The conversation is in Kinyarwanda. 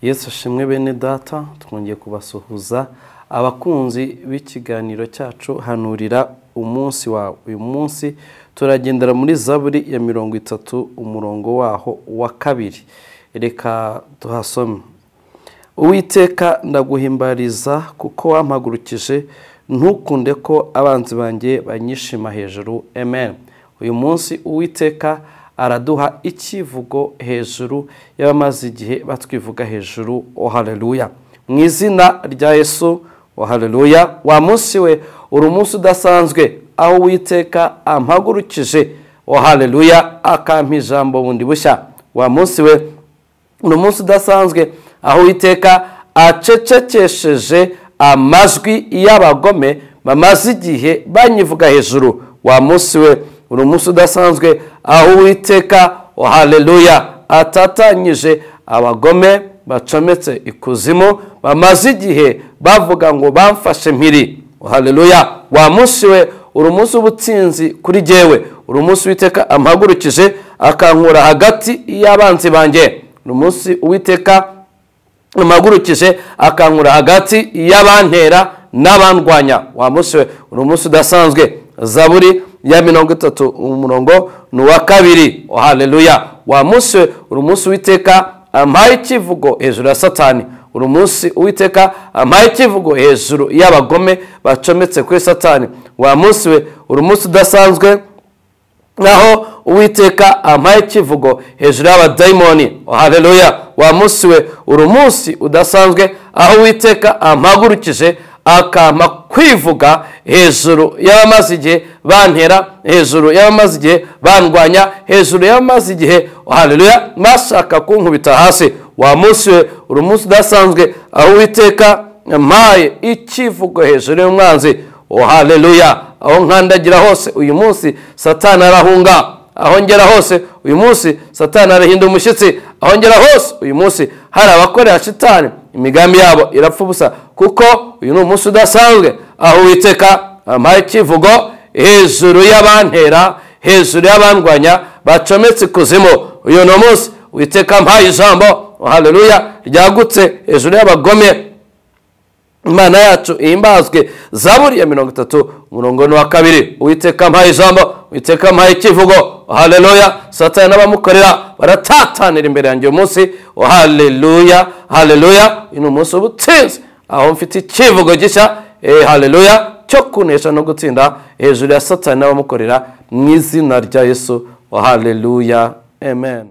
yesu ashimwe bene data twongeye kubasuhuza abakunzi b'ikiganiro cyacu hanurira umunsi wawe uyu munsi turagendera muri zaburi ya mirongo itatu umurongo waho wa kabiri reka tuhasome uwiteka ndaguhimbariza kuko wampagurukije ntukunde ko abanzi banjye banyishima hejuru amen uyu munsi uwiteka araduha icyivugo hejuru y'abamaze igihe batwivuga hejuru oh haleluya mu izina rya yesu oh haleluya wa munsi we uri umunsi udasanzwe aho uwiteka ampagurukije oh haleluya akampa ijambo bundi bushya wa munsi we uri umunsi udasanzwe aho uwiteka acecekesheje amajwi y'abagome bamaze igihe banyivuga hejuru wa munsi we uri umunsi udasanzwe aho uwiteka haleluya atatanyije abagome bacometse ikuzimu bamaze igihe bavuga ngo bamfashe mpiri haleluya wa munsi we uri umunsi w'ubutsinzi kuri jyewe uri umunsi uwiteka ampagurukije akankura hagati y'abanzi banjye uri umunsi uwiteka ampagurukije akankura hagati y'abantera n'abandwanya wa munsi we uri umunsi udasanzwe zaburi ya mirongo itatu umurongo ni uwa kabiri haleluya wa munsi we uri umunsi witeka ampaye ikivugo hejuru ya satani uri umunsi witeka ampaye ikivugo hejuru y'abagome bacometse kuri satani wa munsi we uri umunsi udasanzwe naho uwiteka ampaye ikivugo hejuru y'abadayimoni haleluya wa munsi we uri umunsi udasanzwe aho uwiteka ampagurukije akampa kwivuga hejuru y'abamaze igihe bantera hejuru y'abamaze igihe bandwanya hejuru y'abamaze igihe haleluya bashaka kunkubita hasi wa munsi we uri umunsi udasanzwe aho uwiteka mpaye ikivugo hejuru y'umwanzi haleluya aho nkandagira hose uyu munsi satani arahunga aho ngera hose uyu munsi satani arahinda umushyitsi aho ngera hose uyu munsi hari abakorera shitani imigambi yabo irapfa ubusa kuko uyu ni umunsi udasanzwe aho witeka ampaye ikivugo hejuru y'abantera hejuru y'abandwanya bacometse ikuzimu uyu ni umunsi witeka ampaye ijambo haleluya ryagutse hejuru y'abagome imana yacu ihimbazwe zaburi ya mirongo itatu umurongo ni wa kabiri uwiteka ampaye ijambo uwiteka ampaye ikivugo haleluya satani n'abamukorera baratatanira imbere yanjye uyu munsi haleluya haleluya uyu ni umunsi w'ubutsinzi aho mfite ikivugo gishya haleluya cyo kunesha no gutsinda hejuru ya satani n'abamukorera mu izina rya yesu haleluya amen